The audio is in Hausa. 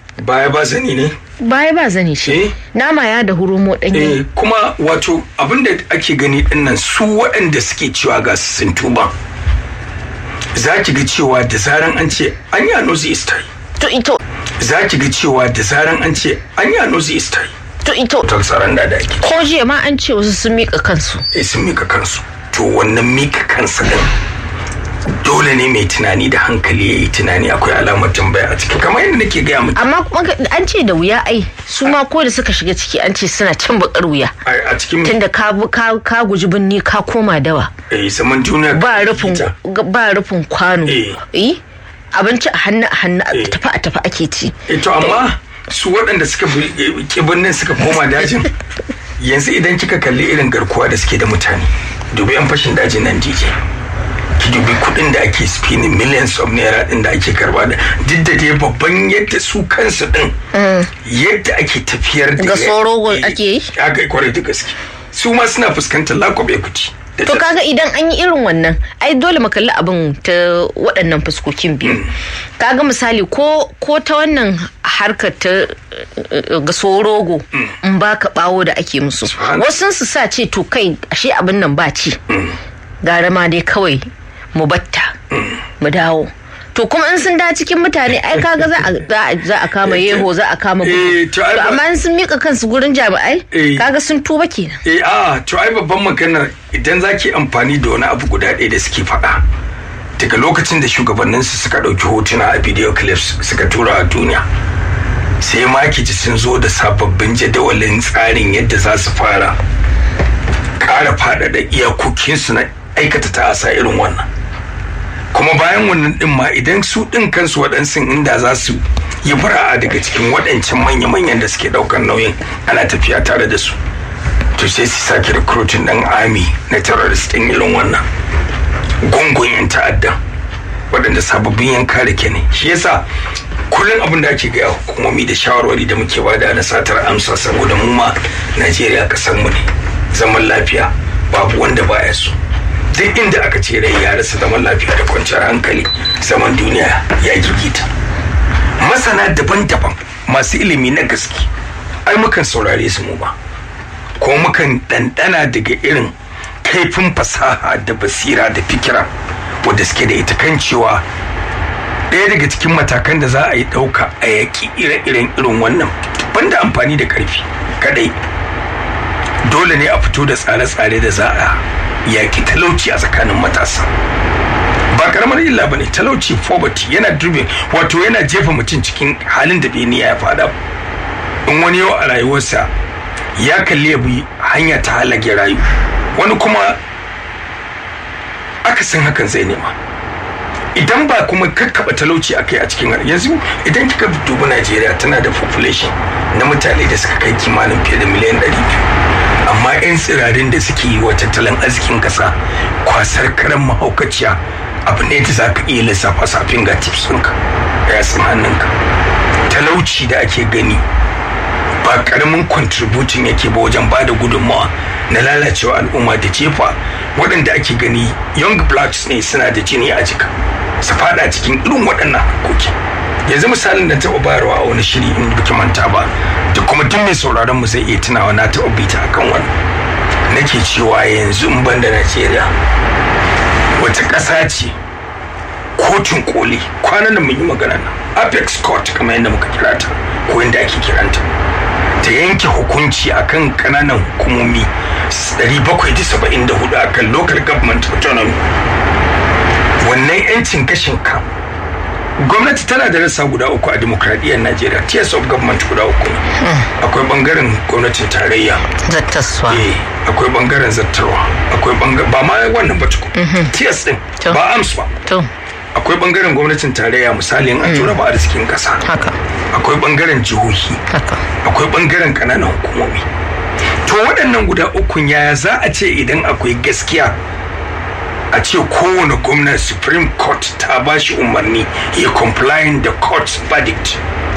baya ba zani ne baya ba zani ce Eh. nama ya da hurumo ɗanye eh kuma wato abinda ake gani dinnan su waɗanda suke cewa ga su sun tuba za ki ga cewa da zaran an ce an yi anozi istai to ito za ki ga cewa da zaran an ce an yi anozi istai to ito ta tsaron da da ake ko jiya ma an ce wasu sun miƙa kansu eh sun mika kansu to wannan mika kansa din dole ne mai tunani da hankali ya yi tunani akwai alamar tambaya a ciki kamar yadda nake gaya miki amma kuma ka- an ce da wuya ai su ma ko da suka shiga ciki an ce suna cin bakar wuya a a cikin tunda ka bu- ka ka guji binni ka koma dawa eh zaman duniya ba ka rufin fita. ba rufin kwano Eh. eh abinci a hannu a hannu a Eh. tafi a tafi ake ci Eh, to amma su waɗanda suka bi- eh, ki birnin suka koma dajin yanzu idan kika kalli irin garkuwa da suke da mutane dubi yan fashin dajin nan DJ ki dubi kuɗin da ake spinning millions of naira ɗin da ake karba da duk da dai babban yadda su kansu ɗin yadda ake tafiyar da Ga soro Eh, ake yi? aka yi kwarai da gaske su ma suna fuskantar lack of equity da to ta- kaga idan an yi irin wannan ai dole mu kalli abin ta waɗannan fuskokin biyu kaga misali ko ko ta wannan harkar ta eh, ga sorogo in baka bawo da ake musu Subhanallah. wasu su sa ce to kai ashe abin nan ba ci gara ma dai kawai mu batta mu dawo to kuma in sun da cikin mutane ai kaga za a za a- za a kama yeho za a kama Eh, gudu to ai to ba- amma in sun mika kansu gurin jami'ai Eh. kaga sun tuba kenan eh a to ai babban maganar idan za ki amfani da wani abu guda ɗaya da suke faɗa daga lokacin da shugabanninsu suka ɗauki hotuna a video clips suka tura a duniya sai ma ki ji sun zo da sababbin jadawalin tsarin yadda za su fara ƙara faɗaɗa iyakokinsu na aikata ta'asa irin wannan kuma bayan wannan ɗin ma idan su ɗin kansu waɗansu inda za su yi fara'a daga cikin waɗancan manya-manyan da suke ɗaukar nauyin ana tafiya tare da su to sai su sake recruiting ɗan army na terrorist ɗin irin wannan gungun yan ta'adda waɗanda sababbin yan kare ke ne shi yasa kullum abin da ake gaya hukumomi da shawarwari da muke bada na satar amsa saboda mu ma najeriya kasar mu ne zaman lafiya babu wanda baya so duk inda aka ce rai ya rasa zaman lafiya da kwanciyar hankali zaman duniya ya gigita masana daban-daban masu ilimi na gaske ai mukan saurare su mu ba ko mukan ɗanɗana daga irin kaifin fasaha da basira da fikira wadda suke da ita kan cewa ɗaya daga cikin matakan da za a yi ɗauka a yaƙi ire-iren irin wannan banda amfani da ƙarfi kadai dole ne a fito da tsare-tsare da za a yaƙi talauci a tsakanin matasa ba karamar illa ba ne talauci poverty yana driven wato yana jefa mutum cikin halin da bai niyya ya fada in wani yau a rayuwarsa ya kalli ya bi hanya ta halage rayu wani kuma akasin hakan zai nema idan ba kuma kakkaba talauci a kai a cikin yanzu idan kika dubi najeriya tana da population na mutane da suka kai kimanin fiye da miliyan 200 amma 'yan tsirarin da suke yi wa tattalin arzikin kasa kwasar karan mahaukaciya abu ne da za ka iya lissafa safin ga tips ɗinka ya san hannunka talauci da ake gani ba karamin contributing yake ba wajen ba da gudunmawa na lalacewa al'umma da jefa waɗanda ake gani young blacks ne suna da jini a jika su fada cikin irin waɗannan harkoki yanzu misalin da taɓa bayarwa a wani shiri in baki manta ba da kuma duk mai sauraron mu zai iya tunawa na taɓa bita akan wannan nake cewa yanzu in ban da najeriya wata ƙasa ce kotun koli kwanan da mun yi magana nan apex court kamar yadda muka kira ta ko yadda ake kiranta ta yanke hukunci akan kananan hukumomi 774 akan local government autonomy wannan yancin gashin ka gwamnati tana da rasa guda uku a demokradiyyar najeriya tiers of government guda uku ne akwai bangaren gwamnatin tarayya zattaswa eh akwai bangaren zattarwa akwai bangaren ba ma wannan ba tukun tiers din To. ba ams ba to akwai bangaren gwamnatin tarayya misalin a tura ba arzikin kasa haka akwai bangaren jihohi haka akwai bangaren kananan hukumomi to waɗannan guda ukun yaya za a ce idan akwai gaskiya a ce kowane gwamnan supreme court ta ba shi umarni ya complying da court's verdict